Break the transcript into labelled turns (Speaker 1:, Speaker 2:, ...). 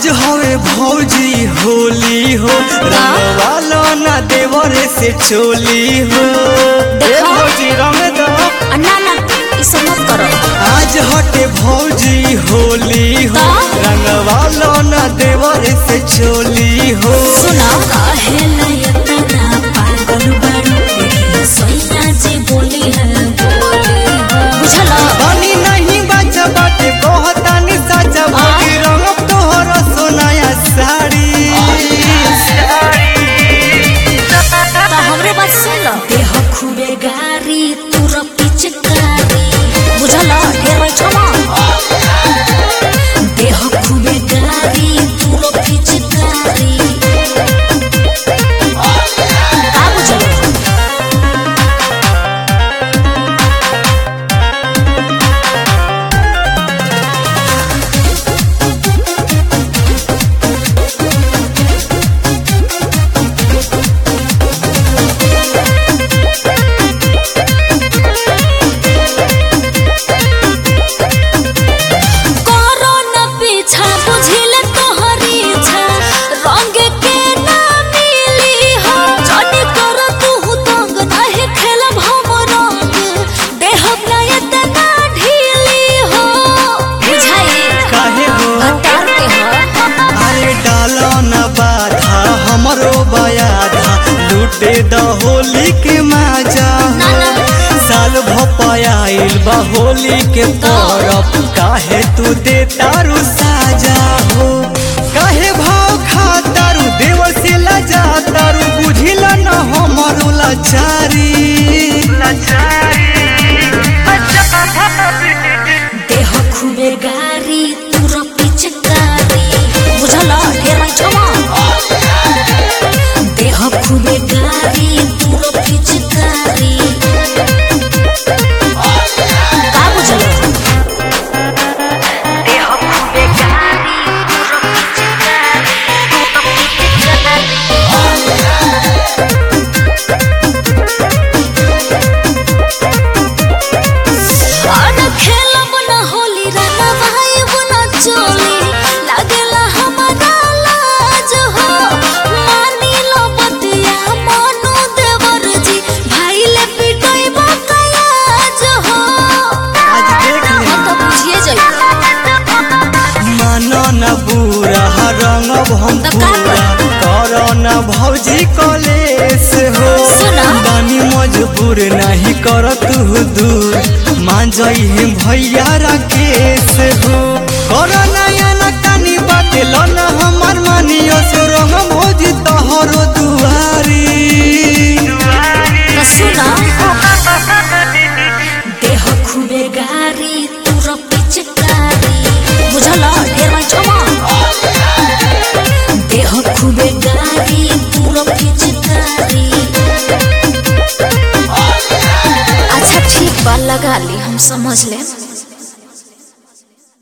Speaker 1: आज हवे भौजी होली हो रंगवालो ना देवरे से चोली हो ए
Speaker 2: देखो।
Speaker 1: भौजी रंग दो
Speaker 2: आ, ना ना ई सब मत करो
Speaker 1: आज हटे भौजी होली हो
Speaker 2: का?
Speaker 1: रंगवालो ना देवरे से चोली हो
Speaker 2: सुना काहेला इतना पागल बारू सोइना जी बोली है बुझला
Speaker 1: बनी नहीं बचा बाटे कहतानी सचा भौजी रंग तोहर सोनाया साड़ी
Speaker 2: तो हमरे बात सुन लो देह खूबे गारी तूर पिचकारी बुझला ढेर बैठो ना देह खूबे गारी तूर पिचकारी का बुझला करो न पीछा बुझिल तोहरी इच्छा रंग के ना मिली हो जनी कर तू तंग नहीं खेलब हम रंग देहब ना इतना ढीली हो बुझाई
Speaker 1: काहे हो
Speaker 2: हतार के हो
Speaker 1: अरे डालो न बाधा हमरो बयाधा लूटे द होली के मजा
Speaker 2: ना ना
Speaker 1: साल भपायल बा होली के परब काहे तू दे तारू साजा हो काहे भाव खा तारू देवर से लजा तारू बुझिला न हमरो लाचारी
Speaker 2: देह खूबे गारी तूर पिचकारी बुझला ढेर बैठवा देह खूबे गारी तूर पिचकारी का बुझला देह खूबे गारी तूर पिचकारी अन खेलब न होली रंगा भाई बुना चोली लागेला हमारा लाज हो मानी लो बतिया मानो देवर जी भाई ले पिटोई बकायाज हो
Speaker 1: आज देख ले
Speaker 2: हम तो बुझिए जाई
Speaker 1: मानो न बुरा रंग हम
Speaker 2: तब का
Speaker 1: पूरा करो न भौजी कलेस हो
Speaker 2: सुना।
Speaker 1: बानी मजबूर नहीं कर तू दूर मान जाई है भैया राकेश हो करो नया न कानी बाटे लो न हमर मानियो से रंग भौजी तोहरो दुआरी
Speaker 2: तो सुना देह खूबे गारी तूर पिचकारी बुझला ढेर बैठवा देह खूबे गारी तूर पिचकारी अच्छा ठीक बा लगा ली हम समझ लें